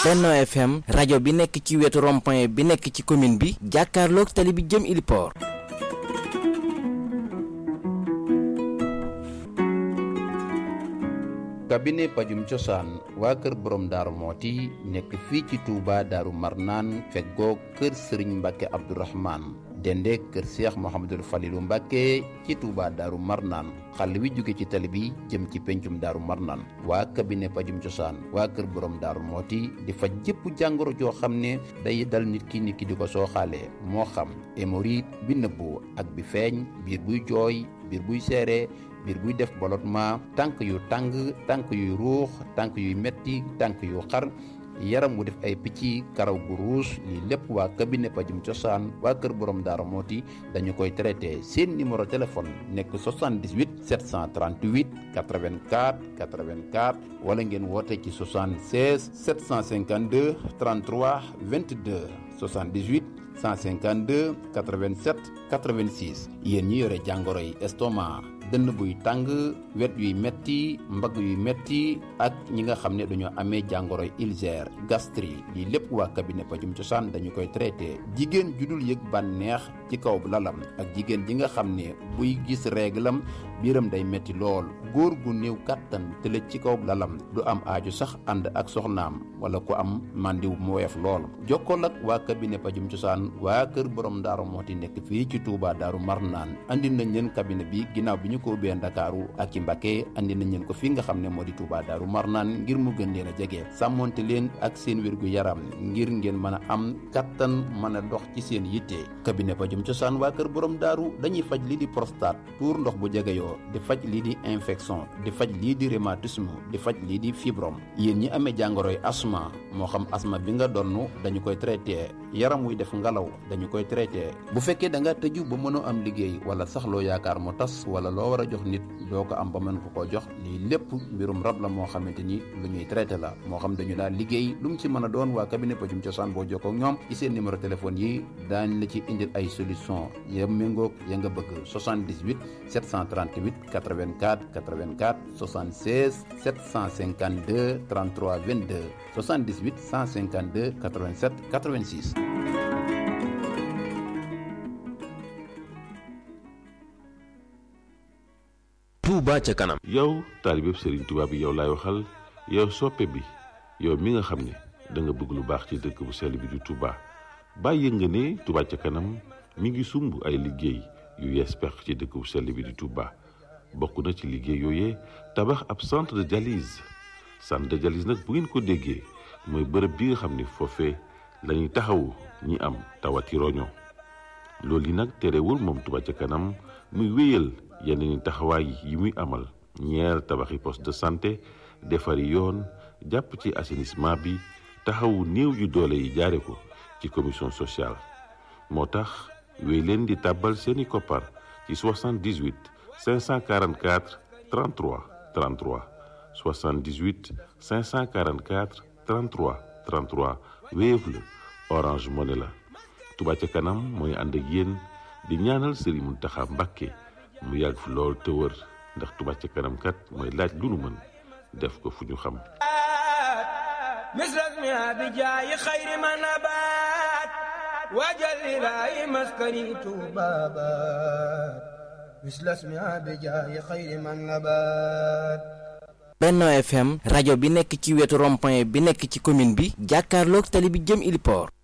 Benno FM rajo bi nekk ci wetu rond-point bi nekk ci commune bi jàkkaarloog tali bi jëm Iliport. cabinet pajum cosaan waa kër borom daaru mooti nekk fii ci Touba daaru marnaan feggoo kër sëriñ mbàkke abdourahman dende kër seex mohamadul falilu mbàkke ci Touba daaru marnaan xàll wi jóge ci tali bi jëm ci pencum daaru marnaan waa cabinet pajum cosaan waa kër borom daaru mooti di faj jëpp jàngoro joo xam ne day dal nit ki nit ki di ko sooxaalee moo xam hémorroïde bi nëbbu ak bi feeñ biir buy jooy biir buy seere biir buy def ballottement tànk yu tàng tànk yuy ruux tànk yuy metti tànk yu xar yaram wu def ay picc karaw gu ruus lii lépp waa cabinet pajum cosaan waa kër borom daara mooti dañu koy traité seen numéro téléphone nekk 78 738 84 84 wala ngeen woote ci 76 752 33 22 78 152 87 86 yéen ñi yore jàngoro yi estomac dënn buy tàng wet yuy metti mbagg yuy metti ak ñi nga xam ne dañoo amee jàngoro ulcère gastrique lii lépp waa cabinet pajum cosaan dañu koy traité jigéen ju dul yëg bànneex ci kaw lalam ak jigéen ji nga xam ne buy gis réglam biiram day metti lool góor gu néew kàttan tëlëj ci kaw lalam du am aaju sax ànd ak soxnaam wala ku am màndiw mu woyof lool jokkool ak waa cabinet pajum cosaan waa kër borom daaru mooti nekk fii ci Touba daaru marnaan andi nañ leen cabinet bi ginnaaw bi ñu ko ubbee ndakaaru ak ci Mbacké andi nañ leen ko fi nga xam ne moo di Touba daaru marnaan ngir mu gën leen a jege sàmmonte leen ak seen wérgu yaram ngir ngeen mën a am kattan mën a dox ci seen yitte cabinet pajum cosaan waa kër borom daaru dañuy faj lii di prostate tuur ndox bu jegeyoo di faj lii di infection di faj lii di rhumatisme di faj lii di fibrome yéen ñi amee jàngoroy asma moo xam asma bi nga donn dañu koy traité yaram wuy def ngalaw dañu koy traité bu fekkee da nga tëju ba mënoo am liggéey wala sax loo yaakaar mu tas wala loo war a jox nit doo ko am ba mën ko koo jox lii lépp mbirum rab la moo xamante ni lu ñuy traité la moo xam dañu daal liggéey lu mu ci mën a doon waa cabinet pajum cosaan boo jokkoo ak ñoom ci seen numéro téléphone yi daañ la ci indil ay solution ya méngoog ya nga bëgg 78 738 84 84 76 752 33 22 78 152 87 86 Touba ca kanam yow taalibeb Serigne Touba bi yow laay waxal yow soppe bi yow mi nga xam ne da nga bëgg lu baax ci dëkk bu sell bi di Touba bàyyi nga ne Touba ca kanam mi ngi sumb ay liggéey yu yees pex ci dëkk bu sell bi di Touba bokk na ci liggéey yooyee tabax ab centre de dialyse centre de dialyse nag bu ngeen ko déggee mooy bërëb bi nga xam ne foofee la ñuy taxawu ñi am tawati roño loolu yi nag terewul moom Touba ca kanam muy wéyal yeneen taxawaay yi muy amal ñeer tabaxi poste de santé defari yoon jàpp ci assainissement bi taxawu néew yu doole yi jaare ko ci commission sociale moo tax wéy leen di tàbbal seeni koppar ci 78 544 33 33 78 544 33 33 Wave la Orange Money la Touba ca kanam mooy ànd ak yéen di ñaanal Serigne Mountakha Mbacké mu yàgg fi lool te wër ndax Touba ca kanam kat mooy laaj lu nu mën def ko fu ñu xam misras mi abi jaayi xayri ma nabaat waajal ilaahi maskani tuubaabaat misras mi abi jaayi xayri ma nabaat Benno FM rajo bi nekk ci wetu rond-point bi nekk ci commune bi jàkkaarloog tali bi jëm Iliport